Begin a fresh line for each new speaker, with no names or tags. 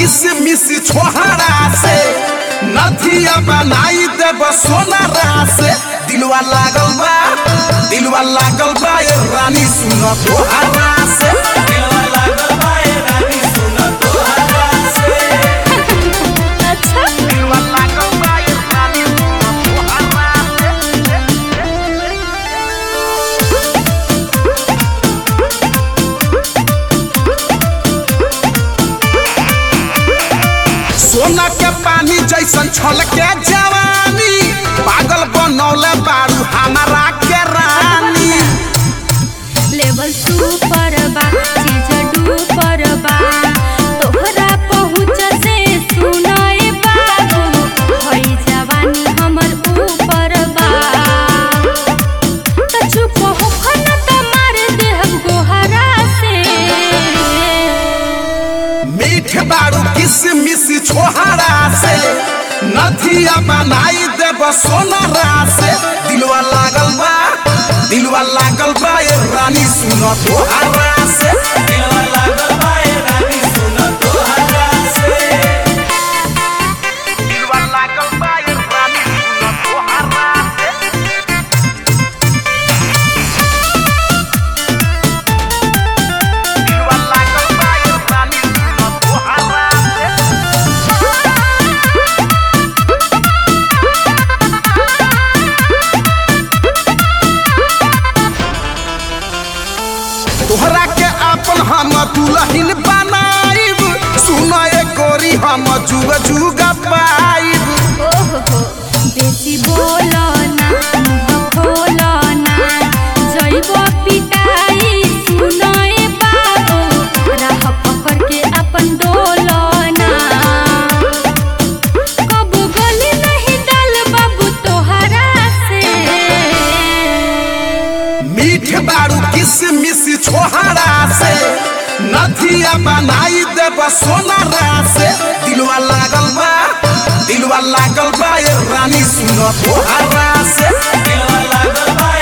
किसमिस छोहरा से नथिया बनाई देब सोनारा से दिलवा लागल बा दिलवा लागल बा ए रानी सुन तोहरा से दिलवा लागल बा ए रानी सुन तोहरा से
अच्छा
दिलवा लागल बा ए रानी सुन तोहरा से सोना के पानी जैसन छलके जवानी पागल बनौले बारू हमारा के रानी
लेवल सुपर बा चीज डूपर बा तोहरा पहुँच से सुनाए बाबू हई जवानी हमर ऊपर बा त चुप होखन त मार देहब गोहरा से
मीठ बारू किसमिस छोहरा से नथिया बनाई देब सोनारा से दिलवा लागल बा दिलवा लागल बा ए रानी सुन तोहरा से दिलवा लागल बा ए रानी सुन तोहरा से दिलवा लागल बा ए रानी सुन तोहरा से दिलवा लागल बा ए रानी सुन तोहरा से तोहरा के अपन हम दुल्हन बनाइब सुन ए गोरी हम जुग जुग पाइब
ओहो बेसी बोलो ना मुँह खोलो ना जइबो पिटाई सुनए बाबू राह पकड़ के अपन डोलो ना कब गली नहीं डाल बाबू तोहरा से
मीठ बारू किसमिस छोहरा से नथिया बनाई देब सोनारा से दिलवा लागल बा दिलवा लागल बा ए रानी सुन तोहरा से दिलवा लागल बा